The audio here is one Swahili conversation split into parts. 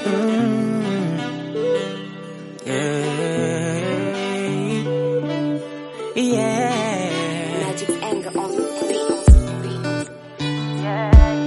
Mm, yeah, yeah. Magic anger on the beat.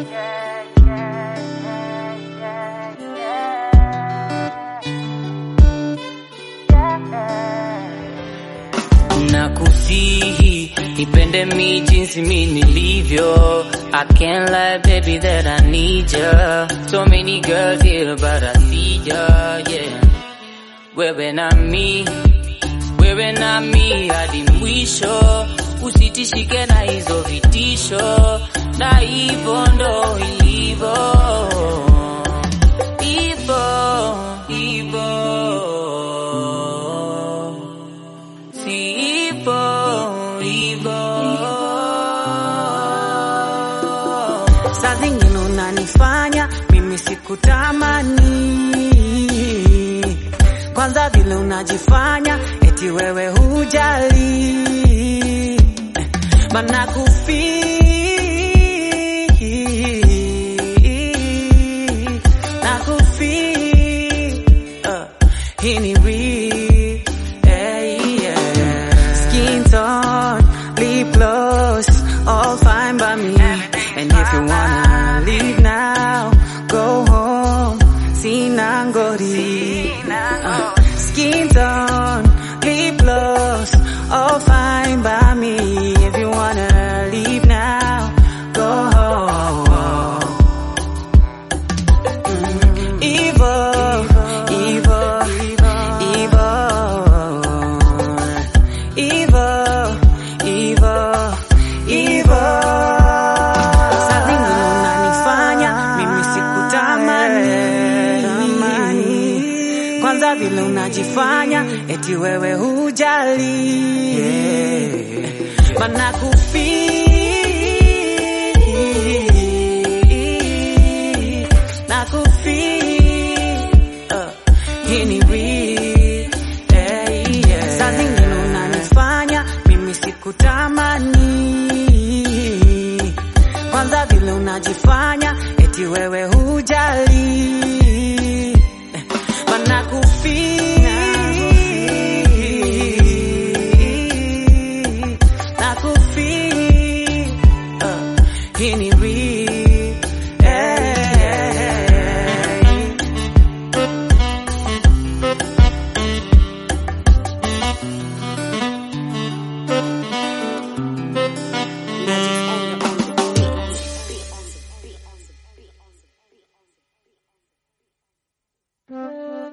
Nakusihi ipende mi jinsi mi nilivyo. I can't lie, baby, that I need ya. So many girls here, but I see ya, yeah. Wewe na mi, wewe na mi hadi mwisho. Usitishike na hizo vitisho, na hivyo ndo ilivyo, hivyo hivyo Sipo hivyo. Saa zingine unanifanya mimi sikutamani, kwanza vile unajifanya eti wewe hujali, mana kufi na kufi uh, hii ni real hey, yeah. Skin tone, lip gloss, all fine by me. And if you wanna leave now, go home. Sinangori. Uh, skin tone, lip gloss, all fine by me. If you wanna leave now, go home. Evil, evil, evil, evil, evil, evil. Saa zingine unanifanya mimi sikutamani, kwanza vile unajifanya eti wewe hujali, mana kufi na kufi uh, hii ni real hey, yeah. Saa zingine unanifanya mimi sikutamani, kwanza vile unajifanya eti wewe hujali, mana kufi na kufi uh, hii ni real hey. Magic anger on the beat. Thank you.